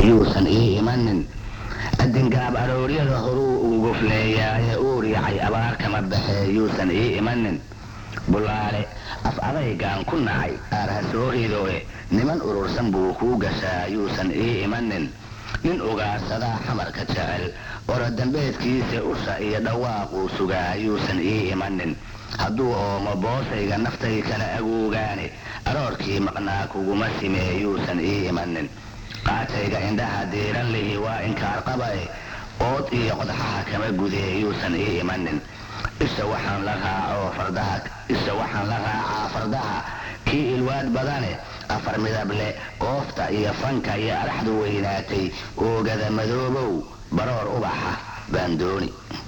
yuusan ii imanin adingaab arooryada horuu uu gufleeyaaye uur yacay abaar kama baxee yuusan ii imanin bulaale af adaygaan ku nacay aarha soo ridoe niman urursan buu kuu gashaa yuusan ii imanin nin ugaarsadaa xamarka jecel orodambeedkiisa usha iyo dhawaaquu sugaa yuusan ii imanin hadduu oomo boosayga naftay kala agoogaane aroorkii maqnaa kuguma simee yuusan ii imanin qaatayga indhaha diiran lihi waa inkaar qabae ood iyo qodxaha kama gudee yuusan ii imanin isha waxaan la raacoo fardaha isha waxaan la raacaa fardaha kii ilwaad badane afar midable qoofta iyo fanka iyo araxdu weynaatay oogada madoobow baroor ubaxa baan dooni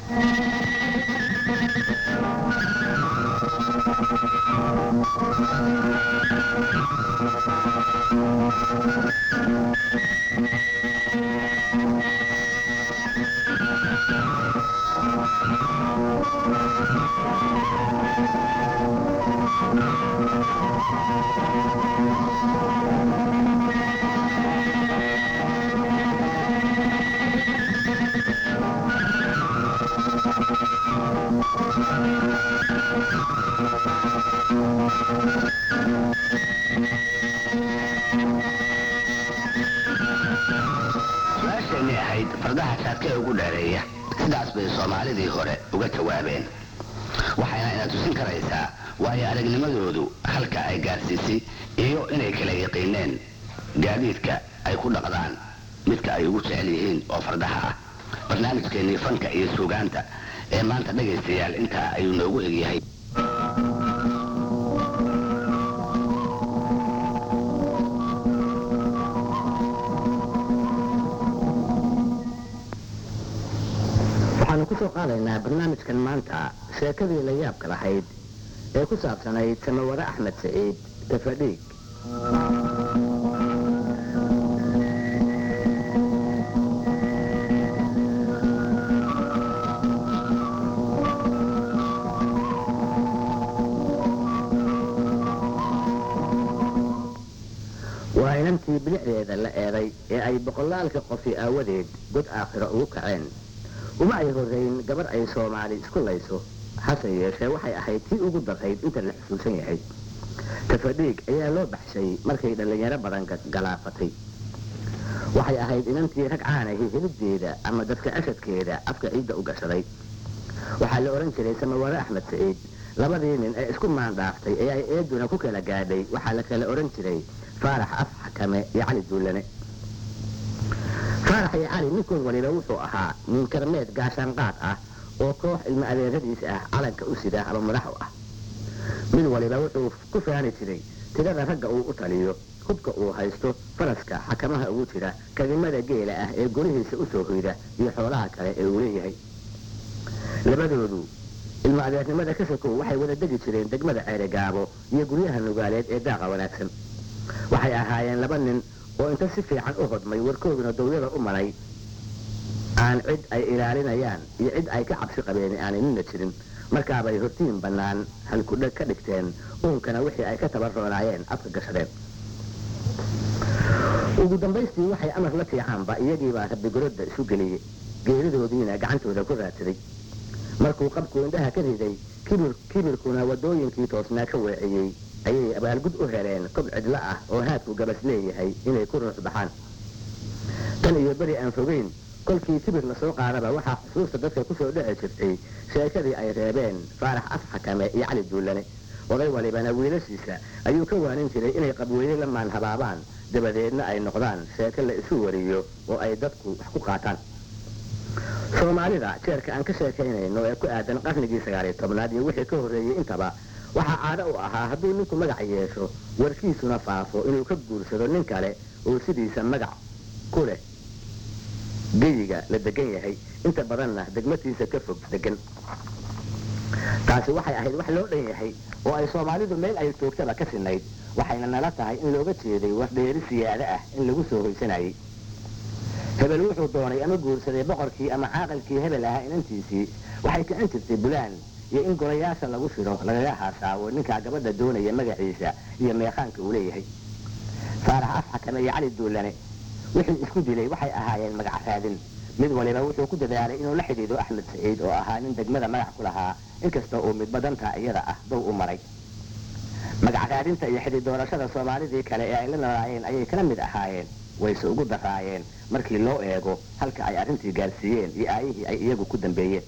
su-aasheenii ahayd fardaha saadkee ugu dheereeya sidaas bay soomaalidii hore uga jawaabeen waxayna ina tusin karaysaa waayo aragnimadoodu halka ay gaarsiisay iyo inay kala yaqiineen gaadiidka ay ku dhaqdaan midka ay ugu jecel yihiin oo fardaha ah barnaamijkeennii fanka iyo suugaanta ee maanta dhegaystayaal intaa ayuu noogu egyahay waxaanu ku soo qaadaynaa barnaamijkan maanta sheekadii la yaabka lahayd ee ku saabsanayd samaware axmed saciid tafadhiig waa inantii bilicdeeda la eeday ee ay boqolaalka qofi aawadeed god aakhiro ugu kaceen uma ay horrayn gabar ay soomaali isku layso hase yeeshee waxay ahayd tii ugu darayd inta la xusuusan yahay tafadhiig ayaa loo baxshay markay dhallinyaro badan galaafatay waxay ahayd inantii rag caanahi helideeda ama dadka ashadkeeda afka ciidda u gashaday waxaa la odhan jiray samaware axmed saciid labadii nin ee isku maandhaaftay ee ay eeduna ku kala gaadhay waxaa la kala odhan jiray faarax af xakame iyo cali duullane faarax iyo cali ninkood waliba wuxuu ahaa nin karmeed gaashaanqaad ah oo koox ilmo adeeradiisa ah calanka u sida ama madax u ah mid waliba wuxuu ku faani jiray tirada ragga uu u taliyo hubka uu haysto faraska xakamaha ugu jira kadimada geela ah ee golihiisa u soo hoyda iyo xoolaha kale ee uu leeyahay labadoodu ilmo adeernimada ka sokow waxay wada degi jireen degmada ceerigaabo iyo guryaha nugaaleed ee daaqa wanaagsan waxay ahaayeen laba nin oo inta si fiican u hodmay warkooduna dawyada u maray aan cid ay ilaalinayaan iyo cid ay ka cabsi qabeen aanay nina jirin markaabay hortiin bannaan halkudheg ka dhigteen uunkana wixii ay ka tabarroonaayeen afka gashadeen ugu dambaystii waxay amar la fiicaanba iyagiibaa rabbigorodda isu geliyey geeridoodiina gacantooda ku raadsaday markuu qabku indhaha ka riday kibirkuna waddooyinkii toosnaa ka weeciyey ayay abaalgud u heleen kob cidlo ah oo haadku gabas leeyahay inay ku ruux baxaan tan iyo beri aan fogeyn kolkii kibir lasoo qaadaba waxaa xusuusta dadka kusoo dhici jirtay sheekadii ay reebeen faarax af xakame iyo cali duullane oday walibana wiilashiisa ayuu ka waanin jiray inay qabweyne la maanhabaabaan dabadeedna ay noqdaan sheeko la isu wariyo oo ay dadku wax ku qaataan soomaalida jeerka aan ka sheekaynayno ee ku aadan qarnigii sagaaliyo tobnaad iyo wixii ka horreeyey intaba waxaa caado u ahaa hadduu ninku magac yeesho warkiisuna faafo inuu ka guursado nin kale oo sidiisa magac ku leh geyiga la degan yahay inta badanna degmatiisa ka fog degan taasi waxay ahayd wax loo dhan yahay oo ay soomaalidu meel ay joogtaba ka sinayd waxayna nala tahay in looga jeeday wardheeri siyaado ah in lagu soo hoysanayay hebel wuxuu doonay ama guursaday boqorkii ama caaqilkii hebel ahaa inantiisii waxay kicin jirtay bulaan iyo in golayaasha lagu shiro lagaga haasaawo ninkaa gabadha doonaya magaciisa iyo meeqaanka uu leeyahay faarax af xakame iyo cali duullane wixii isku dilay waxay ahaayeen magac raadin mid waliba wuxuu ku dadaalay inuu la xidhiidho axmed saciid oo ahaa nin degmada magac ku lahaa inkasta uu midba dantaa iyada ah dow u maray magac raadinta iyo xidhiid doorashada soomaalidii kale ee ay la noolaayeen ayay kala mid ahaayeen wayse ugu daraayeen markii loo eego halka ay arrintii gaarsiiyeen iyo aayihii ay iyagu ku dambeeyeen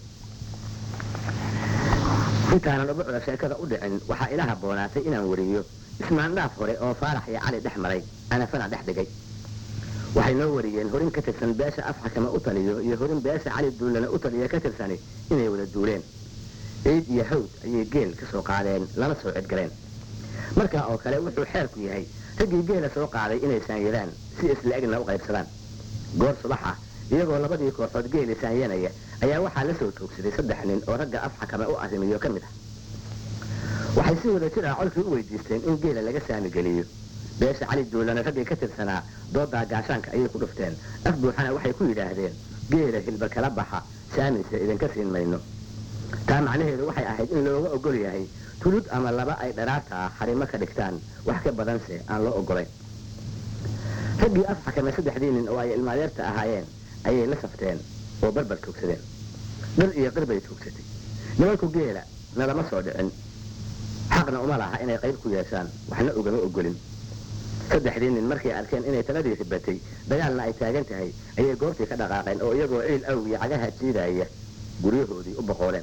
intaanan ubucda sheekada u dhicin waxaa ila habboonaatay inaan wariyo ismaandhaaf hore oo faarax iyo cali dhex maray anafana dhex dhigay waxay noo wariyeen horin ka tirsan beesha afxakama u taliyo iyo horin beesha cali duulana u taliya ka tirsani inay wada duuleen ciid iyo hawd ayay geel ka soo qaadeen lana soo cidgaleen markaa oo kale wuxuu xeerku yahay raggii geela soo qaaday inay saanyadaan si isla egna u qaybsadaan goor subaxa iyagoo labadii kooxood geeli saanyanaya ayaa waxaa la soo toogsaday saddex nin oo ragga afxakame u arrimiyo ka mid ah waxay si wada jir ah colkii u weydiisteen in geela laga saami geliyo beesha cali duulana raggii ka tirsanaa doodaa gaashaanka ayay ku dhufteen af buuxana waxay ku yidhaahdeen geela hilba kala baxa saamise idinka siin mayno taa macnaheedu waxay ahayd in looga ogol yahay tulud ama laba ay dharaarta ah xarimo ka dhigtaan wax ka badanse aan loo ogolayn raggii afxakame saddexdii nin oo ay ilmaadeerta ahaayeen ayay la safteen oo barbar toogsadeen dhir iyo qir bay toogsatay nimanku geela nalama soo dhicin xaqna uma laha inay qayb ku yeeshaan waxna ugama ogolin saddexdii nin markay arkeen inay taladii ribatay dagaalna ay taagan tahay ayay goobtii ka dhaqaaqeen oo iyagoo ciil awgii cagaha jiidaaya guryahoodii u boqooleen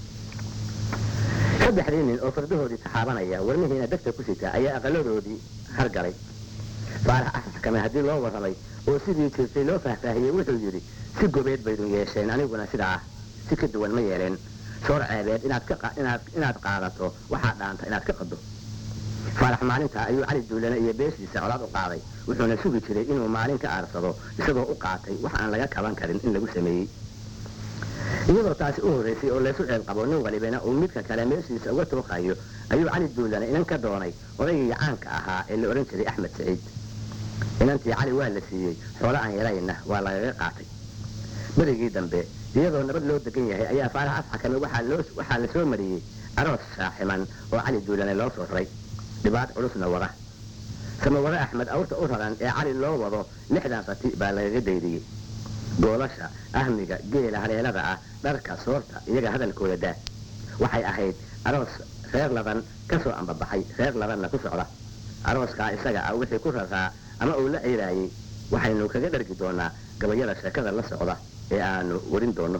saddexdii nin oo fardahoodii taxaabanaya warmihiina degta ku sita ayaa aqaladoodii hargalay faarax afxakame haddii loo warramay oo sidii jirtay loo faahfaahiyey wuxuu yidhi si gobeed baydun yeesheen aniguna sidaa ah si ka duwan ma yeeleen soor ceebeed inaad ka inaad inaad qaadato waxaa dhaanta inaad ka qado faarax maalintaa ayuu cali duulane iyo beeshiisa colaad u qaaday wuxuuna sugi jiray inuu maalin ka aarsado isagoo u qaatay wax aan laga kaban karin in lagu sameeyey iyadoo taasi u horraysay oo laysu ceeb qabo nin walibana uu midka kale meeshiisa uga tooqayo ayuu cali duulane inan ka doonay odaygii caanka ahaa ee la odhan jiray axmed saciid inantii cali waa la siiyey xoolo aan yarayna waa lagaga qaatay berigii dambe iyadoo nabad loo degan yahay ayaa faarax afxakame waxaa la soo mariyey aroos shaaximan oo cali duulane loo soo raray dhibaat culusna wada samaware axmed awrta u raran ee cali loo wado lixdan rati baa lagaga daydiyey goolasha ahmiga geela haleelada ah dharka soorta iyaga hadalkooda daa waxay ahayd aroos reer laban ka soo ambabaxay reer labanna ku socda arooskaa isaga ah wixii ku raraa ama uu la ciiraayey waxaynu kaga dhargi doonaa gabayada sheekada la socda ee aanu warin doono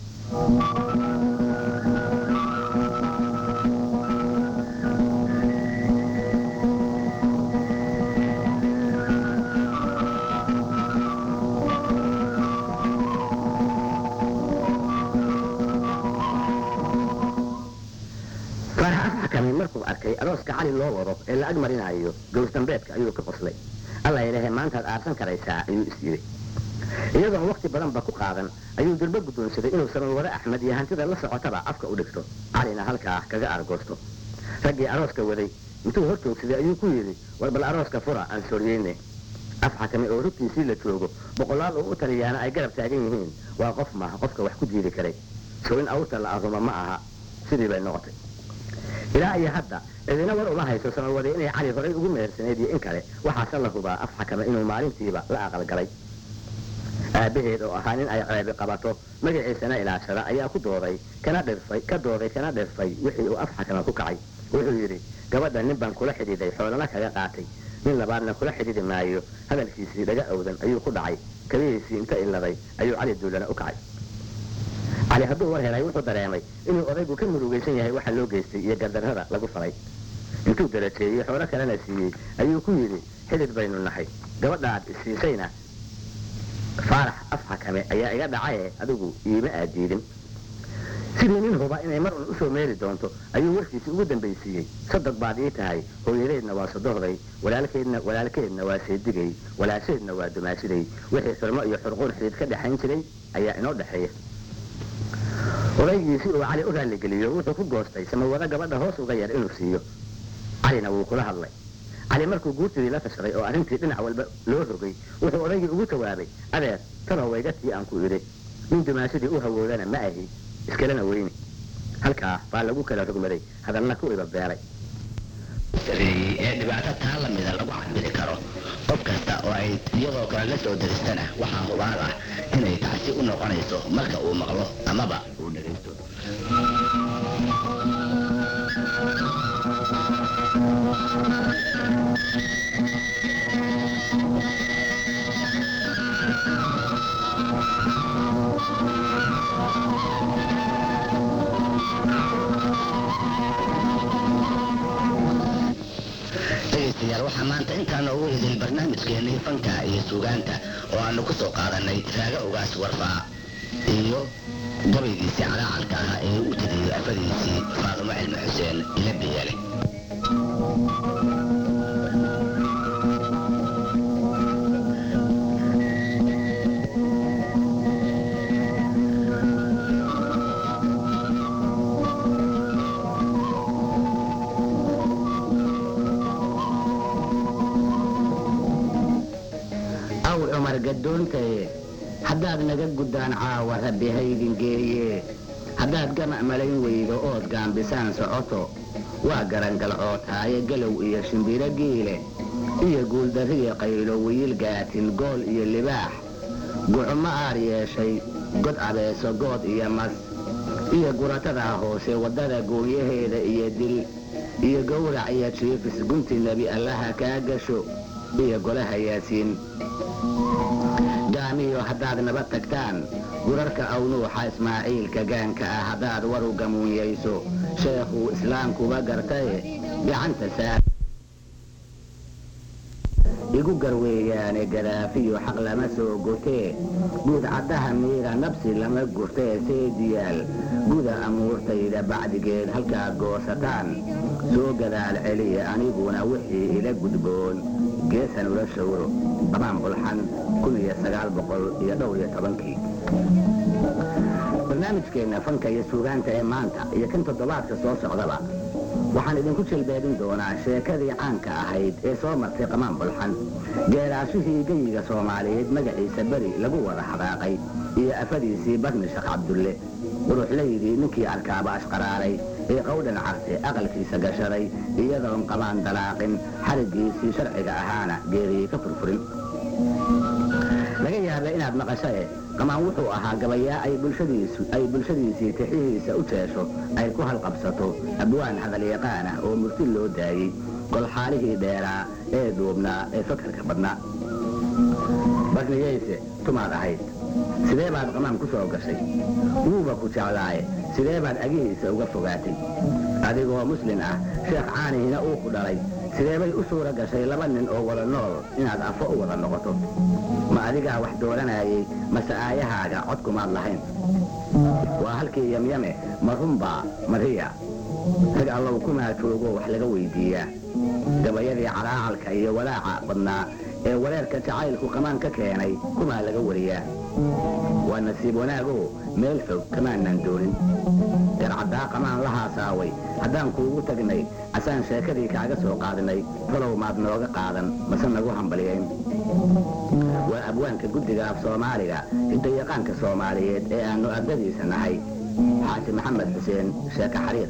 markuu arkay arooska cali loo wado ee la ag marinaayo gowsdambeedka ayuu ka qoslay alla yidhahe maantaad aarsan karaysaa ayuu is yidhi iyadoon wakti badanba ku qaadan ayuu durbo guddoonsaday inuu samaware axmed iyo hantida la socotaba afka u dhigto calina halkaa kaga argoosto raggii arooska waday intuu hor joogsaday ayuu ku yidhi war bal arooska fura aan sooriyeyne afxakame oo rugtiisii la joogo boqolaal oo u taliyaana ay garab taagan yihiin waa qof maaha qofka wax ku diidi karay sow in awrta la aruma ma aha sidii bay noqotay ilaa iyo hadda cidina war uma hayso samawade inay cali horay ugu mehersanayd iyo in kale waxaase la hubaa afxakame inuu maalintiiba la aqalgalay aabbaheed oo ahaa nin ay ceebi qabato magaciisana ilaashada ayaa ku dooday kana dhirfay ka dooday kana dhirfay wixii uu afxakame ku kacay wuxuu yidhi gabadha nin baan kula xidhiiday xoolana kaga qaatay nin labaadna kula xidhiidi maayo hadalkiisii dhaga awdan ayuu ku dhacay kabihiisii inta iladay ayuu cali duulana u kacay cali hadduu war helay wuxuu dareemay inuu odaygu ka murugaysan yahay waxa loo geystay iyo gardarrada lagu falay intuu darajeeyey xoolo kalena siiyey ayuu ku yidhi xidid baynu nahay gabadha aad isiisayna faarax afxakame ayaa iga dhacaye adigu iima aadiidin sidii nin huba inay mar un usoo meeri doonto ayuu warkiisii ugu dambaysiiyey sodog baad ii tahay hooyadeedna waa sodohday walaalkeedna walaalkeedna waa seedigay walaasheedna waa dumaashiday wixii xurmo iyo xurquun xidid ka dhexayn jiray ayaa inoo dhexeeya odaygiisi uu cali u raalligeliyo wuxuu ku goostay samawado gabadha hoos uga yar inuu siiyo calina wuu kula hadlay cali markuu guurtidii la tashaday oo arrintii dhinac walba loo rogay wuxuu odaygii ugu jawaabay adeer tanow waygatii aan ku idhi nin dumaashadii u hawoodana ma ahi iskalena weyni halkaa baa lagu kala rogmaday hadalna ku iba beelay ee dhibaato taa lamida lagu cabiri karo qof kasta oo ay iyadoo kale la soo daristana waxaa hubaal ah inay tacsi u noqonayso marka uu maqlo amaba uu dhegaysto dhegaystayaal waxaa maanta intaa noogu idil barnaamijkeennii fanka iyo suugaanta oo aanu ku soo qaadanay raaga ogaas warfaa iyo gabaygiisii calaacalka ah ee u tiriyey afadiisii faadumo cilmi xuseen ila biyeele aw cumar gadoontaye haddaad naga guddaan caawa rabbi haydin geeye haddaad gamac malayn weydo ood gaambisaan socoto waa garangalcootaaye galow iyo shimbiro giile iyo guuldarriya qaylo wiil gaatin gool iyo libaax gucumo aar yeeshay god abeeso good iyo mas iyo guratadaa hoose waddada gooyaheeda iyo dil iyo gowrac iyo jiifis gunti nebi allaha kaa gasho iyo golaha yaasiin gaamiyo haddaad naba tagtaan gurarka awnuuxa ismaaciilka gaanka ah haddaad waru gamuunyayso sheekhuu islaamkuba gartaye gacanta saar igu garweeyaane garaafiyo xaq lama soo gotee guud caddaha miira nabsi lama gurtee seediyaal guda amuurtayda bacdigeed halkaad goosataan soo gadaal celiya aniguna wixii ila gudboon geesan ula shawro qabaan bulxan kun iyo sagaal boqol iyo dhowr iyo tobankii barnaamijkeenna fanka iyo suugaanta ee maanta iyo kan toddobaadka soo socdaba waxaan idinku jilbeedin doonaa sheekadii caanka ahayd ee soo martay qamaan bulxan geeraashihii geyiga soomaaliyeed magaciisa beri lagu wada hadaaqay iyo afadiisii barni sheekh cabdulle quruxlaydii ninkii arkaaba ashqaraaray ee qowdhan carte aqalkiisa gashaday iyadoon qabaan dalaaqin xariggiisii sharciga ahaana geeriyey ka furfurin laga yaaba inaad maqashae qamaan wuxuu ahaa gabayaa ay bulshadiisu ay bulshadiisii tixihiisa u jeesho ay ku halqabsato abwaan hadalyaqaan ah oo murti loo daayey golxaalihii dheeraa ee dhuubnaa ee fakarka badnaa barniyeyse tumaad ahayd sidee baad qamaan ku soo gashay wuuba ku jeclaaye sidee baad agihiisa uga fogaatay adigoo muslin ah sheekh caanihina uu ku dhalay sidee bay u suura gashay laba nin oo wada nool inaad afo u wada noqoto ma adigaa wax dooranayay mase aayahaaga cod kumaad lahayn waa halkii yamyame ma runbaa mariya rag allow kumaa joogo wax laga weydiiyaa gabayadii calaacalka iyo walaaca badnaa ee wareerka jacaylku qamaan ka keenay kumaa laga wariyaa waa nasiib wanaago meel fog kamaanan doonin garcaddaa qamaan la haasaaway haddaan kuugu tagnay asaan sheekadii kaaga soo qaadnay talow maad nooga qaadan mase nagu hambaliyayn waa abwaanka guddiga af soomaaliga hidayaqaanka soomaaliyeed ee aannu ardadiisa nahay xaaji maxamed xuseen sheeke xariir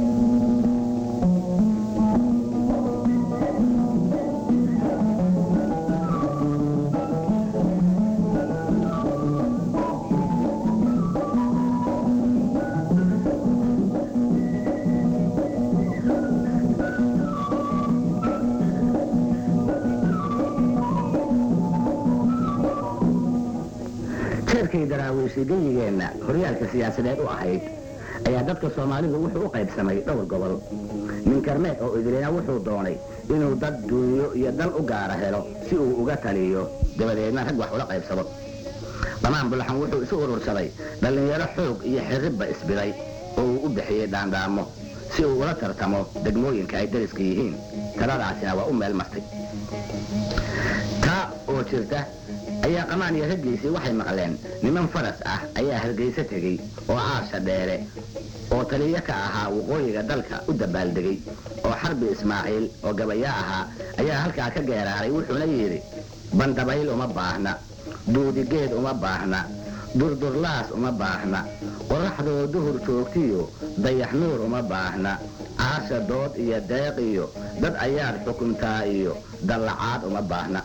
jeerkay daraawiishay geyigeenna horyaalka siyaasadeed u ahayd ayaa dadka soomaalidu wuxuu u qaybsamay dhowr gobol nin karmeed oo idilina wuxuu doonay inuu dad duunyo iyo dal u gaara helo si uu uga taliyo dabadeedna rag wax ula qaybsado dhamaan bulxan wuxuu isu urursaday dhallinyaro xoog iyo xirribba isbiday oo uu u bixiyey dhaandhaamo si uu ula tartamo degmooyinka ay dariska yihiin taladaasina waa u meel martay taa oo jirta ayaa qamaan iyo raggiisii waxay maqleen niman faras ah ayaa hargayso tegey oo caasha dheere oo taliyo ka ahaa waqooyiga dalka u dabaaldegay oo xarbi ismaaciil oo gabayaa ahaa ayaa halkaa ka geeraaray wuxuuna yidhi bandabayl uma baahna duudigeed uma baahna durdurlaas uma baahna qoraxdoo duhur joogtiyo dayax nuur uma baahna caasha dood iyo deeq iyo dad ayaad xukuntaa iyo dallacaad uma baahna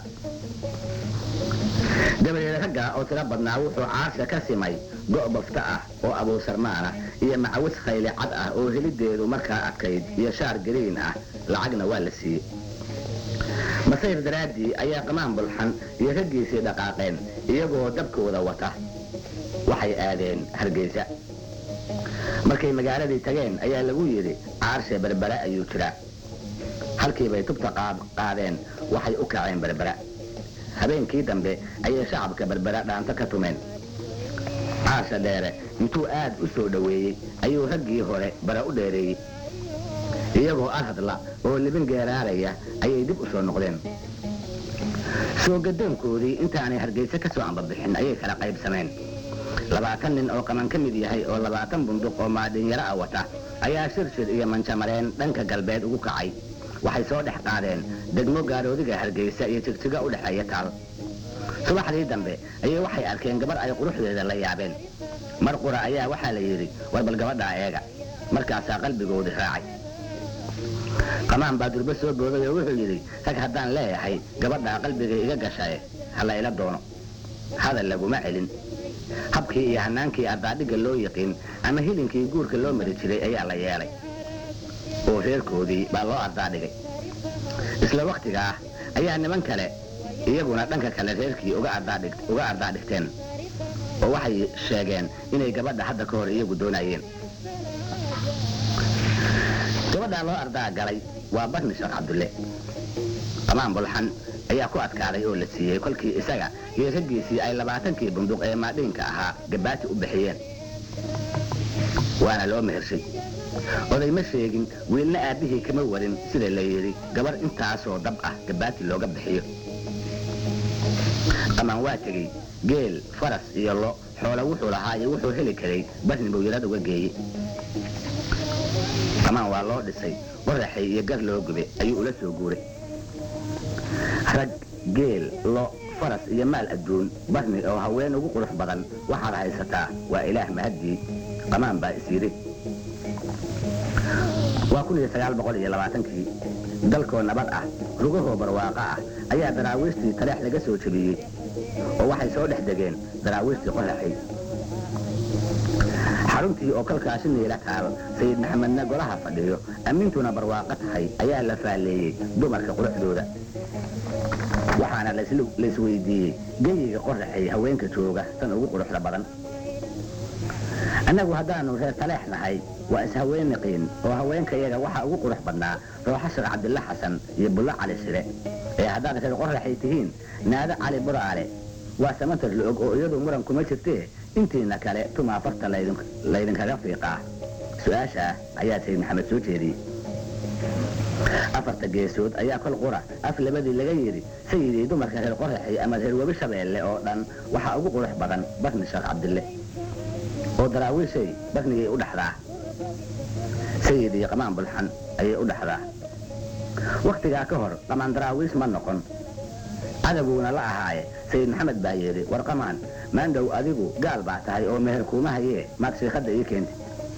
dabadeed ragga oo tiro badnaa wuxuu caasha ka simay go' bafta ah oo abuusarmaan ah iyo macawis khayle cad ah oo helideedu markaa adkayd iyo shaar gariin ah lacagna waa la siiyey masayr daraaddii ayaa qamaan bulxan iyo raggiisii dhaqaaqeen iyagoo dabkooda wata waxay aadeen hargeysa markay magaaladii tageen ayaa lagu yidhi caarshe berbera ayuu jiraa halkiibay tubta qaadeen waxay u kaceen berbera habeenkii dambe ayay shacabka berbera dhaanto ka tumeen caasha dheere intuu aad u soo dhoweeyey ayuu raggii hore bara u dheereeyey iyagoo arhadla oo libin geeraaraya ayay dib u soo noqdeen soo gadoonkoodii intaanay hargeysa ka soo ambabixin ayay kala qaybsameen labaatan nin oo qaman ka mid yahay oo labaatan bunduq oo maadhinyaro ah wata ayaa shirshir iyo manjamareen dhanka galbeed ugu kacay waxay soo dhex qaadeen degmo gaaroodiga hargeysa iyo jigjiga u dhexeeya taal subaxdii dambe ayay waxay arkeen gabar ay quruxdeeda la yaabeen mar qura ayaa waxaa la yidhi war bal gabadhaa eega markaasaa qalbigoodii raacay qamaan baa durbo soo booday oo wuxuu yidhi rag haddaan leeyahay gabadhaa qalbiga iga gashae ha la ila doono hadal laguma celin habkii iyo hanaankii ardaadhigga loo yiqiin ama hilinkii guurka loo mari jiray ayaa la yeelay oo reerkoodii baa loo ardaadhigay isla wakhtigaa ayaa niman kale iyaguna dhanka kale reerkii uga ardaadhigteen oo waxay sheegeen inay gabadha hadda ka hor iyagu doonayeen gabadhaa loo ardaa galay waa barni sheekh cabdulle qamaan bulxan ayaa ku adkaaday oo la siiyey kolkii isaga iyo raggiisii ay labaatankii bunduq ee maadhiinka ahaa gabaati u bixiyeen waana loo mehershay oday ma sheegin wiilna aabbihii kama warin sida la yidhi gabar intaasoo dab ah gabaati looga bixiyo qamaan waa tegey geel faras iyo lo xoolo wuxuu lahaa iyo wuxuu heli karay barni buu yarad uga geeyey qamaan waa loo dhisay qoraxay iyo gar loo gube ayuu ula soo guuray rag geel lo faras iyo maal adduun barni oo haween ugu qurux badan waxaad haysataa waa ilaah mahaddii qamaan baa is yidhi waa kun iyo sagaal boqol iyo labaatankii dalkoo nabad ah rugahoo barwaaqo ah ayaa daraawiishtii taleex laga soo jebiyey oo waxay soo dhex degeen daraawiishtii qoraxay xaruntii oo kolkaasi niila taal sayid maxamedna golaha fadhiyo ammiintuna barwaaqo tahay ayaa la faalleeyey dumarka quruxdooda waxaana laisweydiiyey geyiga qoraxay haweenka jooga tan ugu quruxda badan annagu haddaannu reer taleex nahay waa ishaweenniqiin oo haweenkayaga waxaa ugu qurux badnaa rooxa sheekh cabdilla xasan iyo bullo cali shire ee haddaad reer qoraxay tihiin naado cali buraale waa samantar la og oo iyadu muran kuma jirtee intiina kale tumaa farta laydinkaga fiiqaa su-aashaa ayaa sayid maxamed soo jeediyey afarta geesood ayaa kol qura af labadii laga yidhi sayidii dumarka reer qoraxay ama reer webi shabeelle oo dhan waxaa ugu qurux badan barni sheekh cabdille oo daraawiishay barnigay u dhaxdaa sayidii qamaan bulxan ayay u dhaxdaa wakhtigaa ka hor qamaan daraawiis ma noqon cadawuuna la ahaaye sayid maxamed baa yidhi war qamaan maandhow adigu gaal baa tahay oo meher kuuma hayee maad shiikhadda ii keenti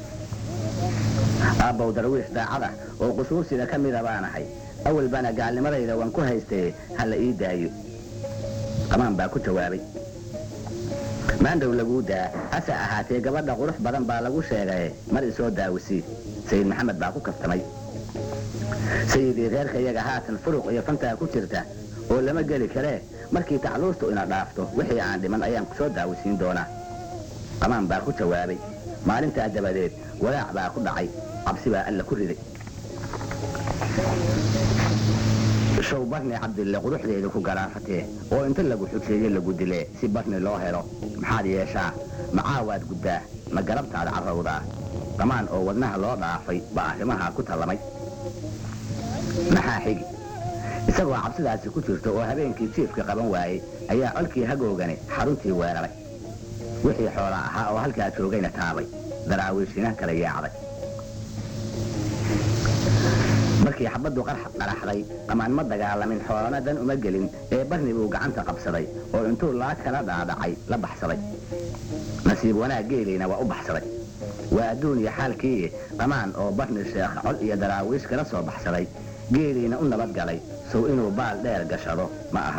aabbow darwiish daacada oo qusuursida ka mida baanahay awalbana gaalnimadayda waan ku haystee ha la ii daayo qamaan baa ku jawaabay maandhow laguu daa hase ahaatee gabadha qurux badan baa lagu sheegaye mar isoo daawisii sayid maxamed baa ku kaftamay sayidii reerkayaga haatan furuq iyo fantaa ku jirta oo lama geli karee markii tacluustu ina dhaafto wixii aan dhiman ayaan kusoo daawisiin doonaa qamaan baa ku jawaabay maalintaa dabadeed walaac baa ku dhacay cabsi baa alla ku riday show barni cabdille quruxdeeda ku garaafatee oo inta lagu xujeeye lagu dilee si barni loo helo maxaad yeeshaa macaawaad guddaa ma garabtaada carrawdaa qamaan oo wadnaha loo dhaafay baa arrimahaa ku tallamay maxaa xigi isagoo cabsidaasi ku jirta oo habeenkii jiifka qaban waayey ayaa colkii hagoogani xaruntii weeraray wixii xoola ahaa oo halkaa joogayna taabay daraawiishina kala yaacday markii xabaddu qaraxday qamaan ma dagaalamin xoolana dan uma gelin ee barni buu gacanta qabsaday oo intuu laa kala dhaadhacay la baxsaday nasiib wanaag geelayna waa u baxsaday waa adduun iyo xaalkii qamaan oo barni sheekh cod iyo daraawiish kala soo baxsaday geeliina u nabad galay sow inuu baal dheer gashado ma aha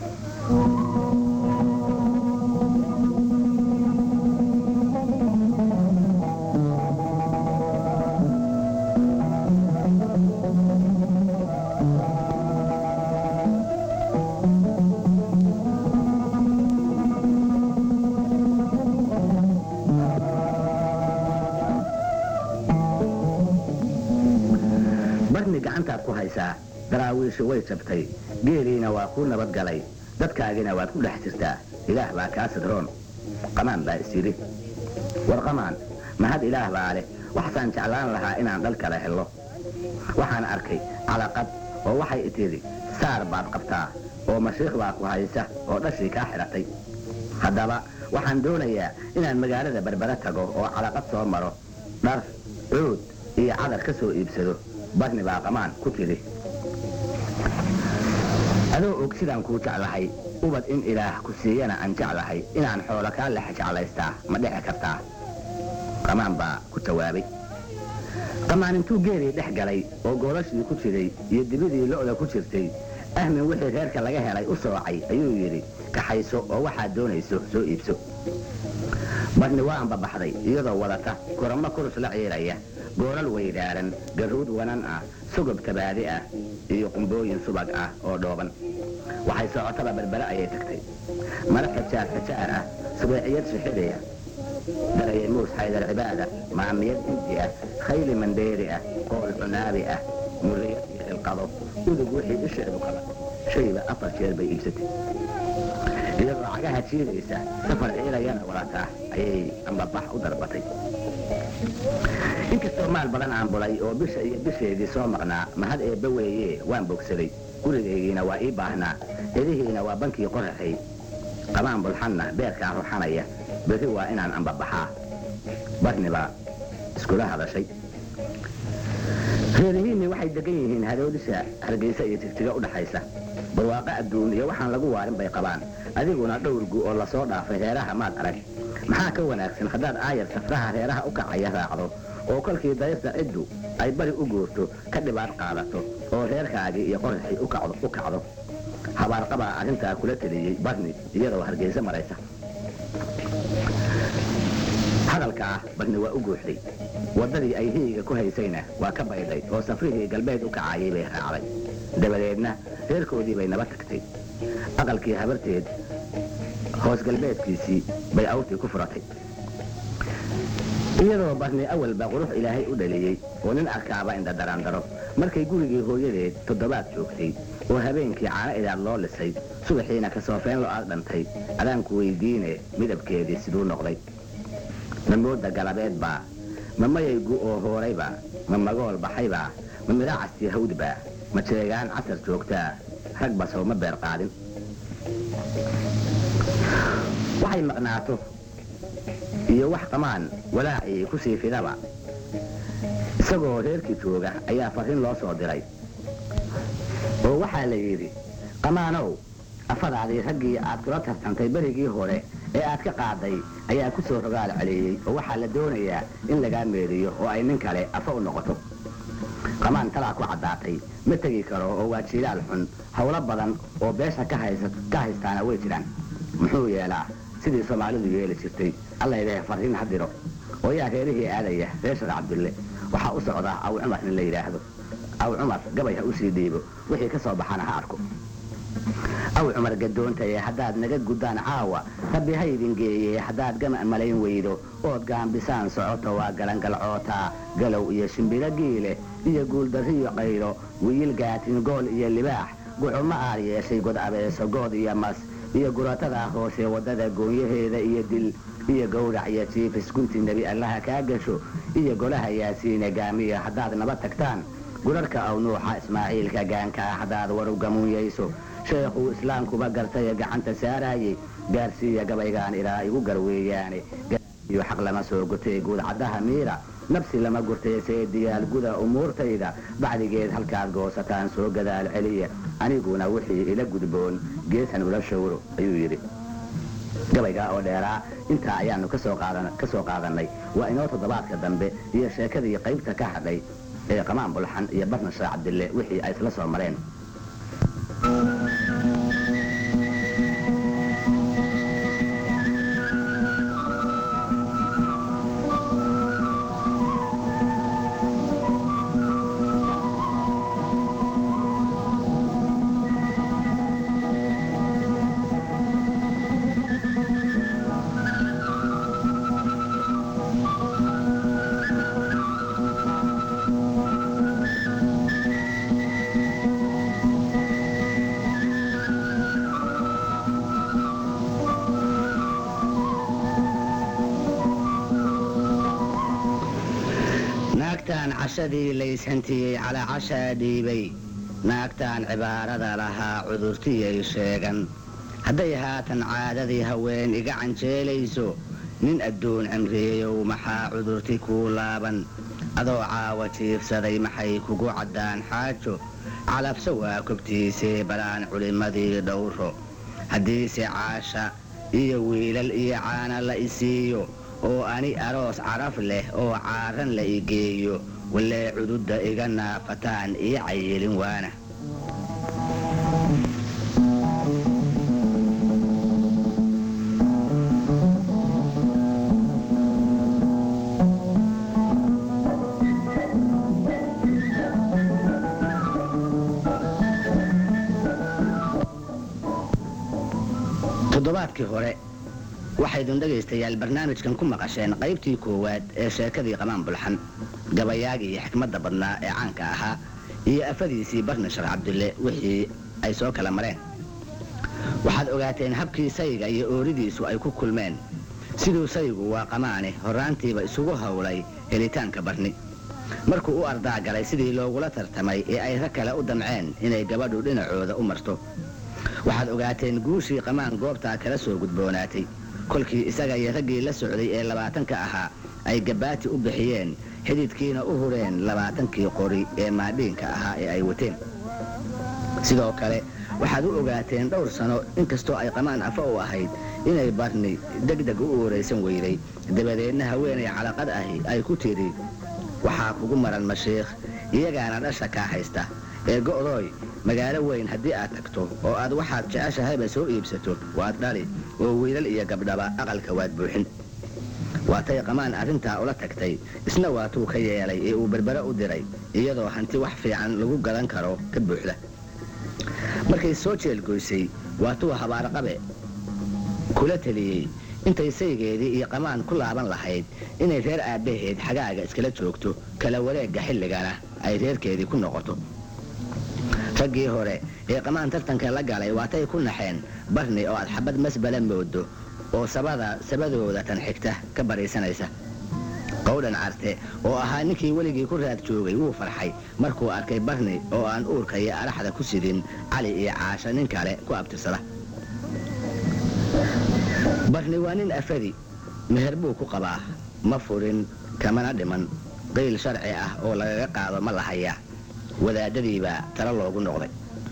barni gacantaad ku haysaa daraawiishu way jabtay geeliina waa kuu nabad galay dadkaagina waad ku dhex jirtaa ilaah baa kaa sidroon qamaan baa is yidhi war qamaan mahad ilaah baa leh waxsaan jeclaan lahaa inaan dhal kala helo waxaan arkay calaqad oo waxay itidhi saar baad qabtaa oo mashiikh baa ku haysa oo dhashii kaa xidhatay haddaba waxaan doonayaa inaan magaalada berbere tago oo calaqad soo maro dhar cuud iyo cadar ka soo iibsado barni baa qamaan ku tidhi adoo og sidaan kuu jeclahay ubad in ilaah ku siiyana aan jeclahay inaan xoolo kaa lex jeclaystaa ma dhici kartaa qamaan baa ku jawaabay qamaan intuu geelii dhex galay oo goolashii ku jiray iyo dibidii lo'da ku jirtay ahmin wixii reerka laga helay u soocay ayuu yidhi kaxayso oo waxaad doonayso soo iibso barni waa anbabaxday iyadoo wadata koramo kurus la ciiraya gooral weydaaran garuud wanan ah sugob tabaadi ah iyo qumbooyin subag ah oo dhooban waxay socotaba berbere ayay tagtay mara xijaar xijaar ah subeeciyad shixidaya darayay muus xaydar cibaada maamiyad inti ah khayli mandheeri ah qool cunaabi ah muriyad iyo xilqado udug wixii isheedu qaba shayba afar jeer bay iibsatay iyadoo cagaha jiidaysa safar ciilayana wadataa ayay ambabax u darbatay inkastoo maal badan aan bulay oo bisha iyo bisheedii soo maqnaa mahad eebba weeye waan bogsaday gurigaygiina waa ii baahnaa hedihiina waa bankii qoraxay qamaan bulxanna beerkaa ruxanaya berri waa inaan ambabaxaa barni baa iskula hadashay reerihiinni waxay degan yihiin hadoodisha hargeysa iyo tigtiga u dhaxaysa barwaaqo adduun iyo waxaan lagu waarin bay qabaan adiguna dhowrgu oo lasoo dhaafay reeraha maad arag maxaa ka wanaagsan haddaad aayar safraha reeraha u kacaya raacdo oo kolkii daysta ciddu ay bari u guurto ka dhibaad qaadato oo reerkaagii iyo qoraxii u kacdo u kacdo habaarqabaa arrintaa kula teliyey barni iyadoo hargeysa maraysa hadalka ah barni waa u guuxday waddadii ay hiyiga ku haysayna waa ka baydhay oo safrihii galbeed u kacayay bay raacday dabadeedna reerkoodii bay naba tagtay aqalkii habarteed hoos galbeedkiisii bay awrtii ku furatay iyadoo barni awalba qurux ilaahay u dhaliyey oo nin arkaaba inda daraandaro markay gurigii hooyadeed toddobaad joogtay oo habeenkii caano idaad loo lisay subaxiina kasoofeen lo aad dhantay adaanku weydiine midabkeedii siduu noqday ma mooda galabeed baa ma mayaygu oo hoorayba ma magool baxaybaa ma midhacastii hawdbaa ma jeegaan casar joogtaa rag basow ma beer qaadin waxay maqnaato iyo wax qamaan walaacii ku sii fidaba isagoo reerkii jooga ayaa farrin loo soo diray oo waxaa la yidhi qamaanow afadaadii raggii aad kula tartantay berigii hore ee aad ka qaaday ayaa ku soo rogaal celiyey oo waxaa la doonayaa in lagaa meeriyo oo ay nin kale afa u noqoto qamaan talaa ku caddaatay ma tegi karo oo waa jiilaal xun howlo badan oo beesha ka haystaana way jiraan muxuu yeelaa sidii soomaalidu yeeli jirtay allaylehe farriin ha diro oo yaa reerihii aadaya reer shar cabdulle waxaa u socdaa aw cumar nin la yidhaahdo aw cumar gabay ha u sii dhiibo wixii ka soo baxana ha arko aw cumar gadoontaye haddaad naga guddaan caawa rabbi ha idin geeye haddaad gama malayn weydo ood gaambisaan socoto waa galangalcootaa galow iyo shimbiro giile iyo guuldarriyo qaylo wiil gaatin gool iyo libaax gucuma aar yeeshay god abeeso good iyo mas iyo guratadaa hoose waddada goonyaheeda iyo dil iyo gowrac iyo jiifis gunti nebi allaha kaa gasho iyo golaha yaasiine gaamiya haddaad naba tagtaan gurarka aw nuuxa ismaaciilka gaankaa haddaad waru gamuunyayso sheekhuu islaamkuba gartaye gacanta saaraayey gaarsiiya gabaygaan ilaa igu garweeyaane iyo xaq lama soo gutay guudcaddaha miira nabsi lama gurtay see diyaal guda umuurtayda bacdigeed halkaad goosataan soo gadaal celiya aniguna wixii ila gudboon geesan ula shawro ayuu yidhi gabaygaa oo dheeraa intaa ayaanu kasoo qaadan ka soo qaadannay waa inoo toddobaadka dambe iyo sheekadii qaybta ka hadhay ee qamaan bulxan iyo barna sheekh cabdille wixii ay isla soo mareen naagtaan cashadii layshantiyey calaa cashaa dhiibay naagtaan cibaarada lahaa cudurtiyay sheegan hadday haatan caadadii haween iga canjeelayso nin adduun cimriyeyow maxaa cudurti kuu laaban adoo caawa jiifsaday maxay kugu caddaan xaajo calabso waa kobtiisee balaan culimmadii dhowro haddiise caasha iyo wiilal iyo caana la isiiyo oo ani aroos caraf leh oo caaran la igeeyo walee cududda iga naafataan ii cayilin waana toddobaadkii hore waxaydun dhegaystayaal barnaamijkan ku maqasheen qaybtii koowaad ee sheekadii qamaan bulxan gabayaagii iyo xikmadda badnaa ee caanka ahaa iyo afadiisii barni sheekh cabdulle wixii ay soo kala mareen waxaad ogaateen habkii sayga iyo ooridiisu ay ku kulmeen siduu saygu waa qamaane horraantiiba isugu howlay helitaanka barni markuu u ardaa galay sidii loogula tartamay ee ay rag kale u damceen inay gabadhu dhinacooda u marto waxaad ogaateen guushii qamaan goobtaa kala soo gudboonaatay kolkii isaga iyo raggii la socday ee labaatanka ahaa ay gabaati u bixiyeen xididkiina u hureen labaatankii qori ee maadhiinka ahaa ee ay wateen sidoo kale waxaad u ogaateen dhowr sano inkastoo ay qamaan afa u ahayd inay barni degdeg u ooraysan weyday dabadeedna haweenay calaqad ahi ay ku tidhi waxaa kugu maran mashiikh iyagaana dhasha kaa haysta ee go'dooy magaalo weyn haddii aad tagto oo aad waxaad jeceshahayba soo iibsato waad dhali oo wiilal iyo gabdhaba aqalka waad buuxin waatay qamaan arrintaa ula tagtay isna waatuu ka yeelay ee uu berbere u diray iyadoo hanti wax fiican lagu gadan karo ka buuxda markay soo jeelgoysay waatuu habaarqabe kula teliyey intay saygeedii iyo qamaan ku laaban lahayd inay reer aabbaheed xagaaga iskala joogto kala wareegga xilligana ay reerkeedii ku noqoto raggii hore ee qamaan tartanka la galay waatay ku naxeen barni oo aad xabad masbala moodo oo sabada sabadooda tan xigta ka bariisanaysa qowdhan carte oo ahaa ninkii weligii ku raad joogay wuu farxay markuu arkay barni oo aan uurka iyo araxda ku sidin cali iyo caasha nin kale ku abtirsada barni waa nin afadi meher buu ku qabaa ma furin kamana dhiman qiil sharci ah oo lagaga qaado ma lahaya wadaadadiibaa talo loogu noqday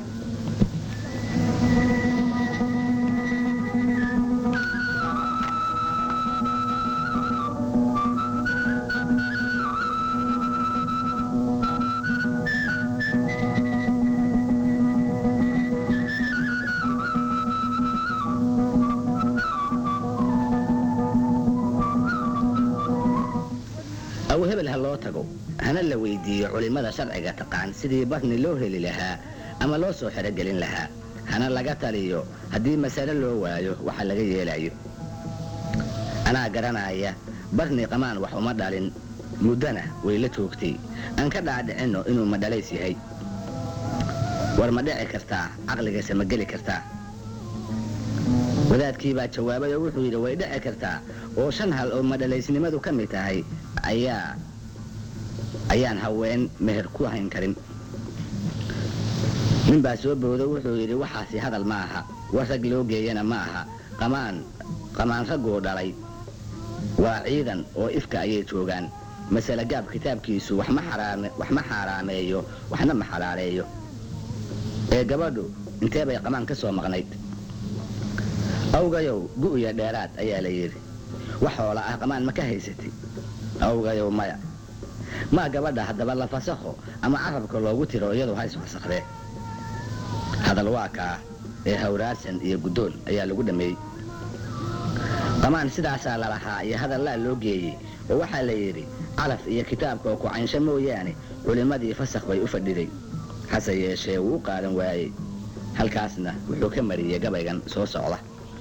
aw hebel ha loo tago hana la weydiiyo culimmada sharciga taqaan sidii barni loo heli lahaa ama loo soo xerogelin lahaa hana laga taliyo haddii masale loo waayo waxa laga yeelayo anaa garanaya barni qamaan wax uma dhalin muddana way la joogtay aan ka dhaadhicinno inuu madhalays yahay war ma dhici kartaa caqligaysa ma geli kartaa wadaadkii baa jawaabay oo wuxuu yidhi way dhici kartaa oo shan hal oo madhalaysnimadu ka mid tahay ayaa ayaan haween meher ku hayn karin nin baa soo boodo wuxuu yidhi waxaasi hadal ma aha war rag loo geeyana ma aha qamaan qamaan ragguu dhalay waa ciidan oo ifka ayay joogaan masale gaab kitaabkiisu wax ma xaraame- wax ma xaaraameeyo waxna ma xalaaleeyo ee gabadhu intee bay qamaan ka soo maqnayd awgayow gu'ya dheeraad ayaa la yidhi wax hoola ah qamaan ma ka haysatid awgayow maya maa gabadha haddaba la fasakho ama carabka loogu tiro iyadu ha isfasakhdee hadal waa kaa ee hawraarsan iyo guddoon ayaa lagu dhammeeyey qamaan sidaasaa lalahaa iyo hadallaa loo geeyey oo waxaa la yidhi calaf iyo kitaabka oo ku-caynsho mooyaane culimmadii fasakh bay u fadhiday hase yeeshee wuu u qaadan waayey halkaasna wuxuu ka mariyey gabaygan soo socda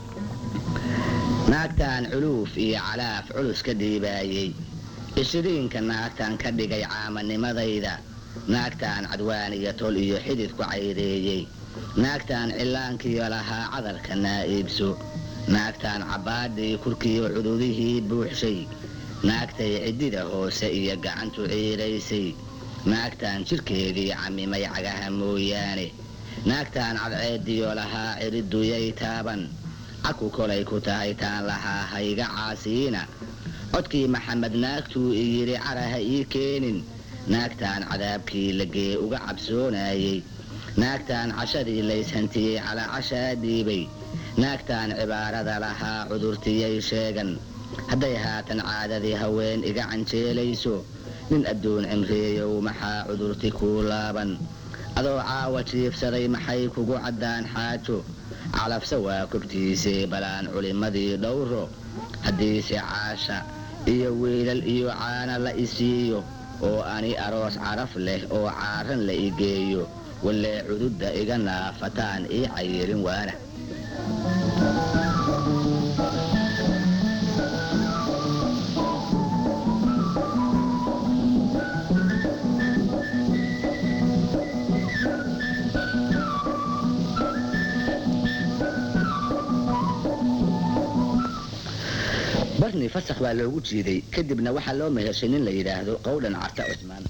naagtaan culuuf iyo calaaf culus ka dhiibaayey ishiriinka naagtaan ka dhigay caamanimadayda naagtaan cadwaan iyo tol iyo xidid ku cayreeyey naagtaan cillaankiyo lahaa cadarka naa'iibso naagtaan cabbaadhii kurkiyo cududihii buuxshay naagtay ciddida hoose iyo gacantu ciiraysay naagtaan jidhkeedii camimay cagaha mooyaane naagtaan cadceediyo lahaa ciriduyay taaban caku kolay ku tahay taan lahaa hayga caasiina codkii maxamed naagtuu iyidhi caraha ii keenin naagtaan cadaabkii lagee uga cabsoonayey naagtaan cashadii layshantiyey calaa cashaa dhiibay naagtaan cibaarada lahaa cudurtiyay sheegan hadday haatan caadadii haween iga canjeelayso nin adduun cimriyeyow maxaa cudurti kuu laaban adoo caawa jiifsaday maxay kugu caddaan xaajo calafse waa kobtiisee balaan culimmadii dhowro haddiise caasha iyo wiilal iyo caana la isiiyo oo ani aroos caraf leh oo caaran la igeeyo wallee cududda iga naafataan ii cayirin waana barni fasakh baa loogu jiiday kadibna waxaa loo meheshay nin la yidhaahdo qowdhan carta cusmaan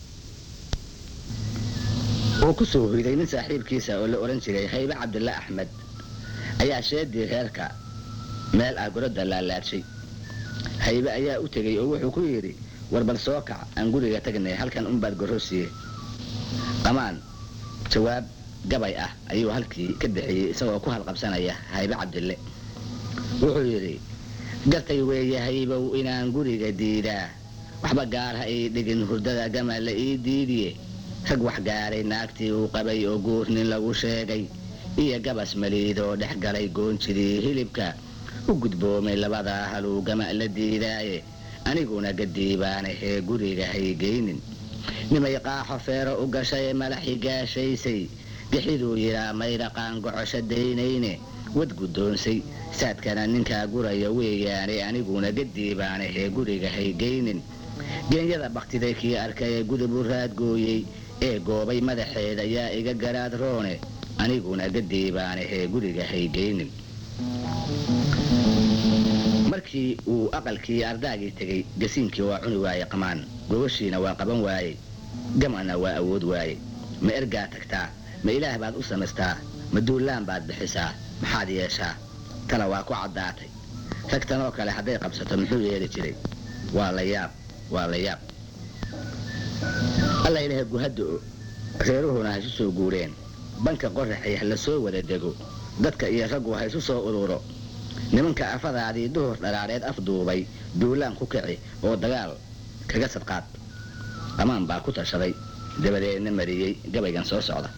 oo ku soo hoyday nin saaxiibkiisa oo la odhan jiray haybe cabdilla axmed ayaa sheedii reerka meel ah gorodda laalaadshay haybe ayaa u tegey oo wuxuu ku yidhi war bal soo kac aan guriga tagnay halkan unbaad gorrosiye qamaan jawaab gabay ah ayuu halkii ka bixiyey isagoo ku halqabsanaya haybe cabdille wuxuu yidhi gartay weeye haybow inaan guriga diidaa waxba gaar ha ii dhigin hurdada gama la ii diidiye rag wax gaaray naagtii uu qabay oo guur nin lagu sheegay iyo gabas maliidoo dhex galay goonjidii hilibka u gudboomay labadaa haluu gama la diidaaye aniguna gadiibaanahee guriga haygeynin nimay qaaxo feero u gashay malaxi gaashaysay gixiduu yidhaa maydhaqaan gocosho daynayne wad guddoonsay saadkana ninkaa guraya weeyaane aniguna gadiibaanahee guriga haygeynin geenyada baktiday kii arkay ee gudub u raadgooyey ee goobay madaxeed ayaa iga garaad roone aniguna gadiibaanahee guriga haygeynin markii uu aqalkii ardaagii tegey gasiinkii waa cuni waaye qamaan gogoshiina waa qaban waaye gamana waa awood waaye ma ergaa tagtaa ma ilaah baad u samaystaa ma duullaan baad bixisaa maxaad yeeshaa tana waa ku caddaatay ragtanoo kale hadday qabsato muxuu yeeli jiray waa la yaab waa la yaab alla ilaha guhaddo reeruhuna ha isu soo guureen banka qoraxay ha la soo wada dego dadka iyo raggu ha isu soo ururo nimanka afadaadii duhur dharaareed afduubay duulaan ku kici oo dagaal kaga sadqaad qamaan baa ku tashaday dabadeedna mariyey gabaygan soo socda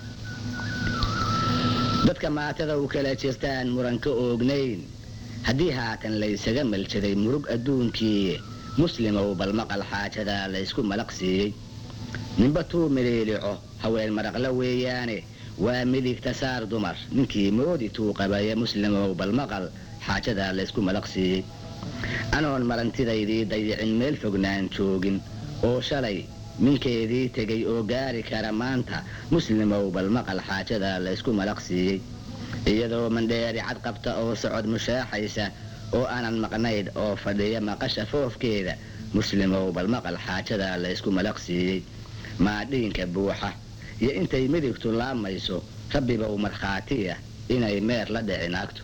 dadka maatada u kala jirtaan muranka oognayn haddii haatan laysaga maljaday murug adduunkii muslimow bal maqal xaajadaa laysku malaq siiyey ninba tuu miliilico haween maraqla weeyaane waa midigta saar dumar ninkii moodi tuu qabaya muslimow bal maqal xaajadaa laysku malaq siiyey anoon marantidaydii dayicin meel fognaan joogin oo shalay minkeedii tegay oo gaari kara maanta muslimow bal maqal xaajadaa laysku malaq siiyey iyadoo mandheeri cad qabta oo socod mushaaxaysa oo aanan maqnayd oo fadhiya maqasha foofkeeda muslimow bal maqal xaajadaa laysku malaq siiyey maadhiinka buuxa iyo intay midigtu laamayso rabbibow markhaatiya inay meer la dhici naagto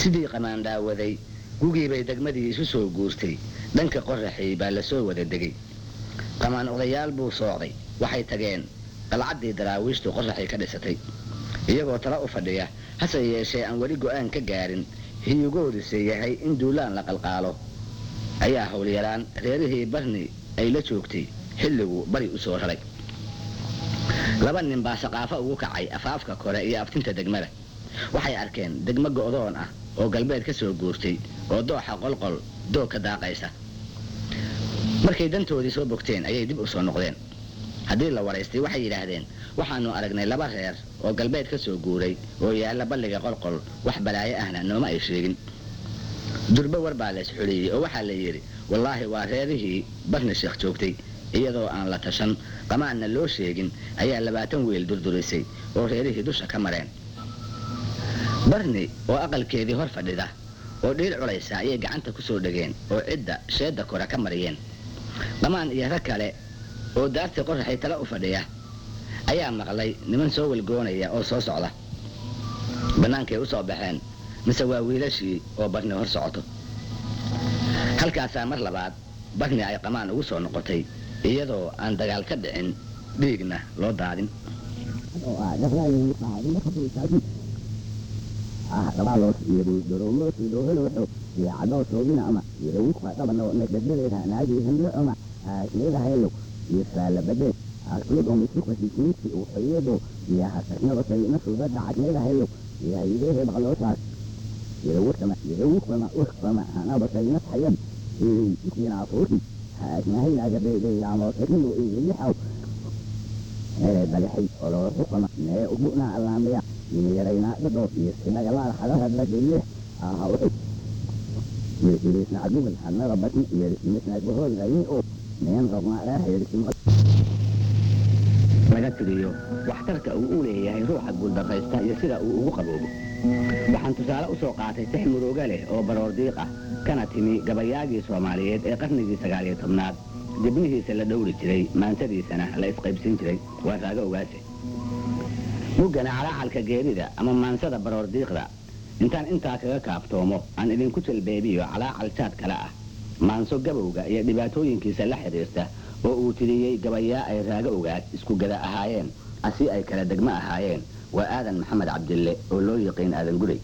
sidii qamaandhaawaday gugii bay degmadii isu soo guurtay dhanka qoraxay baa lasoo wada degay qamaan odayaal buu soocday waxay tageen qalcaddii daraawiishtu qoraxay ka dhisatay iyagoo tala u fadhiya hase yeeshee aan weli go'aan ka gaarin hiyugoodise yahay in duulaan la qalqaalo ayaa howlyaraan reerihii barni ay la joogtay xilligu bari u soo raray laba nin baa saqaafo ugu kacay afaafka kore iyo aftinta degmada waxay arkeen degmo go'doon ah oo galbeed ka soo guurtay oo dooxa qolqol doog ka daaqaysa markay dantoodii soo bogteen ayay dib u soo noqdeen haddii la waraystay waxay yidhaahdeen waxaannu aragnay laba reer oo galbeed ka soo guuray oo yaalla balliga qolqol wax balaayo ahna nooma ay sheegin durbo war baa lays xuliyey oo waxaa la yidhi wallaahi waa reerihii barni sheekh joogtay iyadoo aan la tashan qamaanna loo sheegin ayaa labaatan weel durdurisay oo reerihii dusha ka mareen barni oo aqalkeedii hor fadhida oo dhiil culaysa ayay gacanta ku soo dhegeen oo cidda sheedda kore ka mariyeen qamaan iyo rag kale oo daartii qoraxay tala u fadhiya ayaa maqlay niman soo welgoonaya oo soo socda bannaankay u soo baxeen mise waa wiilashii oo barni hor socoto halkaasaa mar labaad barni ay qamaan ugu soo noqotay iyadoo aan dagaal ka dhicin dhiigna loo daadin bagaxay oo loo xukuma mee ubuna allaamaya yimiyarayna dhadhoo iyo sinagalaal xadaha dhagile aha wuxuu yirkilisna adugal hanada batni yirkilisna gohol gayin oo meen rabna reer yirkimo laga tiriyo waxtarka uu u leeyahay ruuxa guuldarraysta iyo sida uu ugu qaboobo waxaan tusaale u soo qaatay tix murooga leh oo baroor diiq ah kana timi gabayaagii soomaaliyeed ee qarnigii sagaaliyo tobnaad dibnihiisa la dhowri jiray maansadiisana la isqaybsin jiray waa raago ogaase muggana calaacalka geerida ama maansada baroor diiqda intaan intaa kaga kaaftoomo aan idinku jalbeebiyo calaacal jaad kale ah maanso gabowga iyo dhibaatooyinkiisa la xidhiirta oo uu tiriyey gabayaa ay raago ogaad isku gada ahaayeen asi ay kala degmo ahaayeen waa aadan maxamed cabdille oo loo yiqiin aadan gurey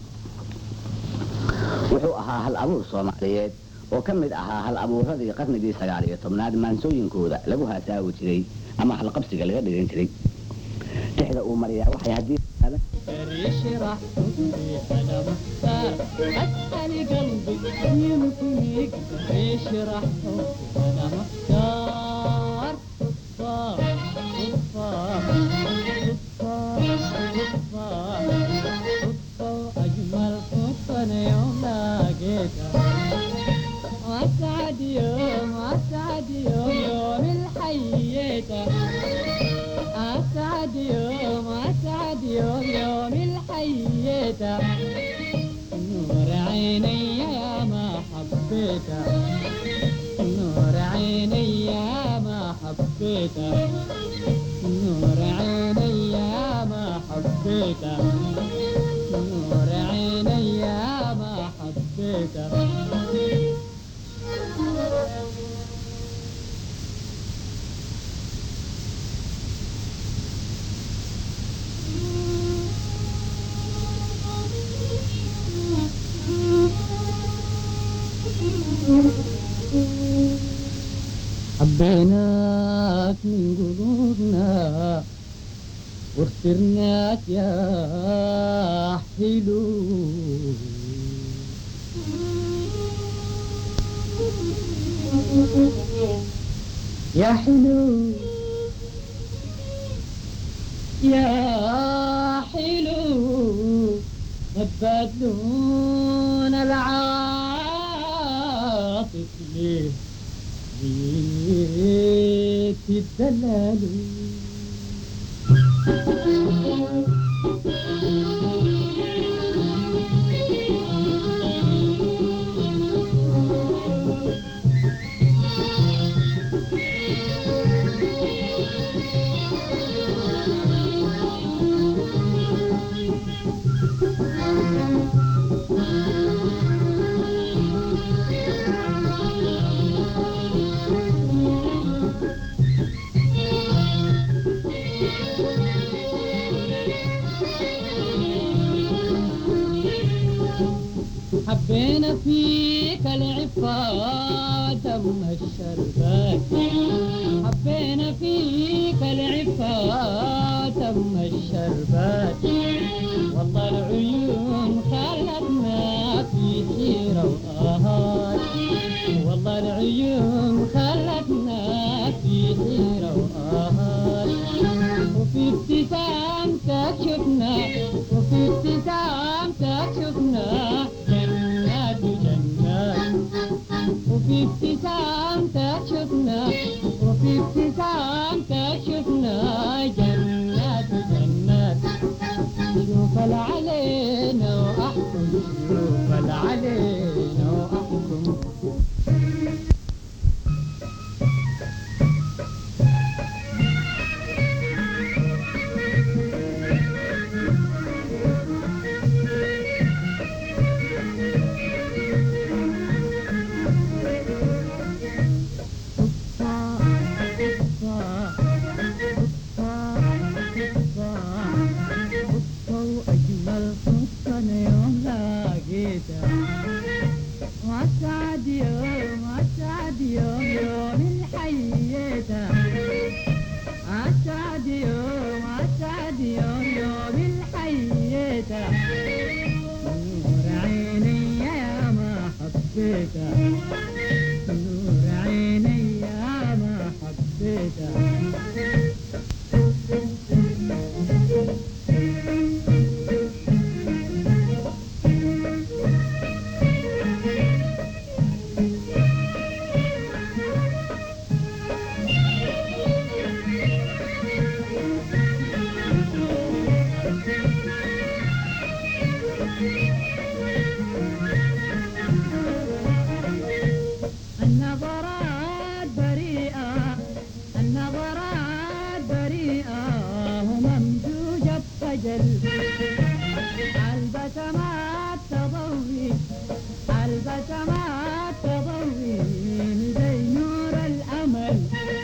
wuxuu ahaa hal abuur soomaaliyeed oo ka mid ahaa hal abuuradii qarnigii sagaal iyo tobnaad maansooyinkooda lagu haasaawi jiray ama halqabsiga laga dhigan jiray tixda uu mariyaa waxay haddii اشرح صدري انا مختار اسال قلبي يمكنك اشرح صدري انا مختار صفار صفار صفار صفار صفار اجمل حسن يوم لقيتها واسعد يوم واسعد يوم يوم الحييته أسعد يوم أسعد يوم يوم الحييته نور عيني يا ما حبيته نور عيني يا ما حبيته نور عيني يا ما حبيته نور عيني يا ما حبيته حبيناك من قلوبنا واخترناك يا حلو يا حلو يا حلو نبدون العاطف ليه بيت الدلال حبينا فيك العفة دم الشربات حبينا فيك العفة دم الشربات والله العيون خلتنا في حيرة وآهات والله العيون خلتنا في حيرة وآهات وفي ابتسامتك شفنا وفي ابتسامتك شفنا جنات وجنات وفي ابتسامتك شفنا وفي ابتسامتك شفنا جنات وجنات شوف علينا واحكم شوف علينا واحكم أجمل قصة يوم لقيتها وأسعد يوم أسعد يوم يوم الحيتها أسعد يوم أسعد يوم يوم الحيتها نور عيني يا ما حبيتها نور عيني يا ما حبيتها النظرات بريئة النظرات بريئة وممزوجة بخجل البسمات تضوي البسمات تضوي زي نور الأمل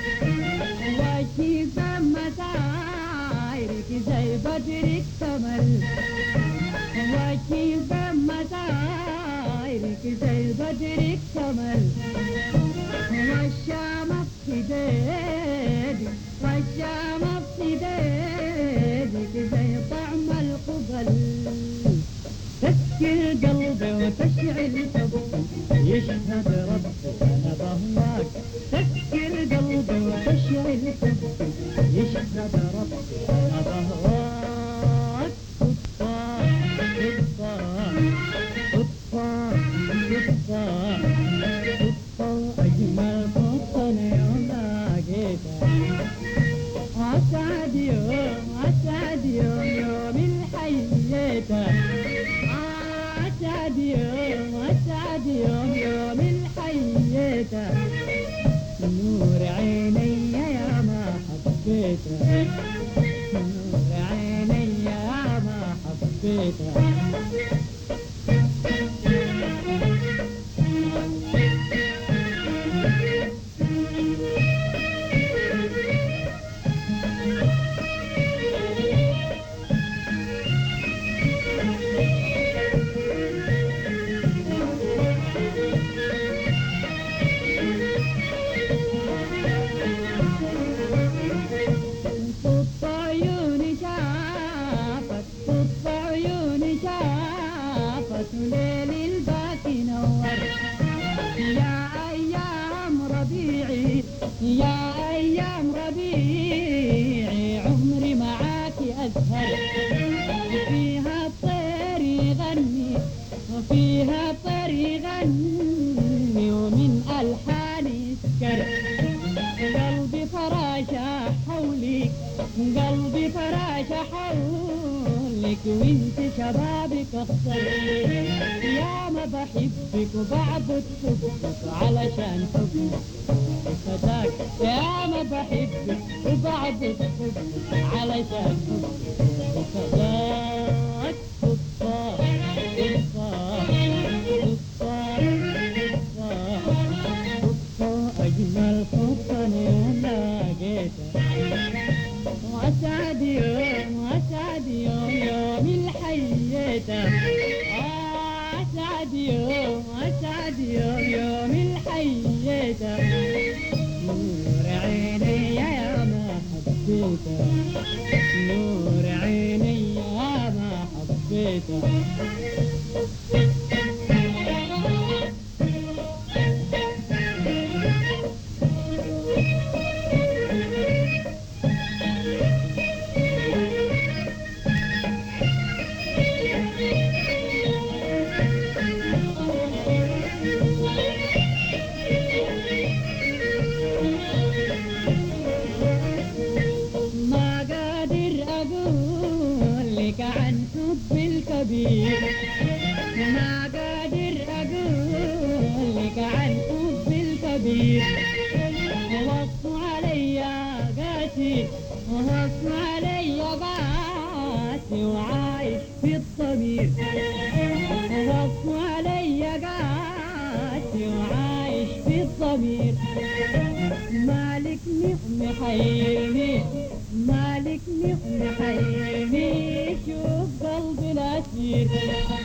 وجهي مسايرك زي بدر اكتمل وجهي مسايرك زي بدر اكتمل والشام في ديدي والشام في ديدك زي طعم القبل تسكي القلب وتشعل حبي يشهد ربي انا بهواك تسكي القلب وتشعل حبي يشهد ربي انا بهواك قطة قطة قطة قطة أجمل قطة يوم لقيتها أسعد يوم أسعد يوم يوم الحيتها أسعد يوم أسعد يوم يوم الحيتها نور عيني يا ما حبيتها نور عيني يا ما حبيتها قط عيوني شافت قط عيوني شافت ليل الباكي نور يا أيام ربيعي يا أيام ربيعي عمري معاك أزهر فيها الطير يغني وفيها الطير يغني ومن ألحاني يسكر قلبي فراشة حولك قلبي فراشة حولك وانت شبابك اخضر يا ما بحبك وبعبد حبك علشان حبك فداك يا ما بحبك وبعبد حبك علشان حبك فداك قطة قطة قطة قطة أجمل قطة يوم لقيتها وأسعد يوم وأسعد يوم يوم الحيتة أسعد يوم أسعد يوم يوم الحييته نور عيني يا ما حبيته نور عيني يا ما حبيته ما قادر أقول لك عن حب الكبير ما قادر أقول لك عن حب الكبير وصوا علي قاسي وصوا علي قاسي وعايش في الضمير وصوا علي قاسي وعايش في الضمير مالك نعم حيرني مالك نعم حيرني شوف قلبي الأسير